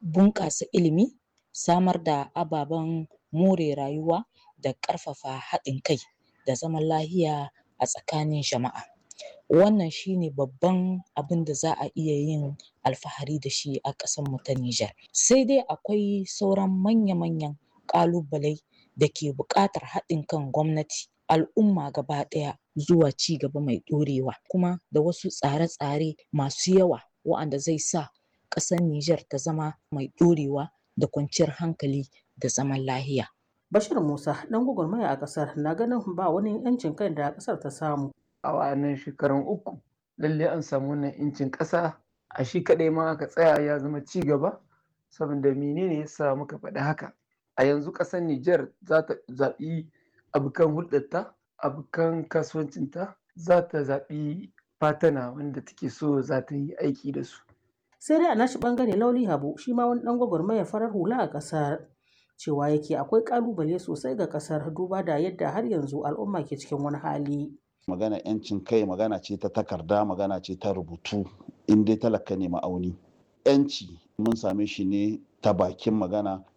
bunƙasa ilimi samar da ababen more rayuwa da ƙarfafa haɗin kai da zaman lahiya a tsakanin jama'a wannan shine babban abin da za a iya yin alfahari da shi a ƙasar mu ta Nijar sai dai akwai sauran manya-manyan ƙalubalai da ke buƙatar haɗin kan gwamnati al'umma gaba ɗaya zuwa ci gaba mai ɗorewa kuma da wasu tsare-tsare masu yawa wa'anda zai sa ƙasar Nijar ta zama mai ɗorewa da kwanciyar hankali da zaman lahiya. Bashir Musa ɗan gwagwarmaya a ƙasar na ganin ba wani 'yancin kai da ƙasar ta samu. A wa'annan shekarun uku lalle an samu wannan 'yancin ƙasa a shi kaɗai ma aka tsaya ya zama ci gaba saboda menene yasa muka faɗi haka a yanzu ƙasar Nijar za ta zaɓi abokan hulɗarta abokan kasuwancinta za ta zaɓi fatana wanda take so za ta yi aiki da su. Sai dai a nashi ɓangare Lauli Habu shi ma wani ɗan gwagwarmaya farar hula a ƙasar cewa yake akwai ƙalubale sosai ga ƙasar duba da yadda har yanzu al'umma ke cikin wani hali. Magana 'yancin kai magana ce ta takarda magana ce ta rubutu in dai talaka ne ma'auni. 'Yanci mun same shi ne ta bakin magana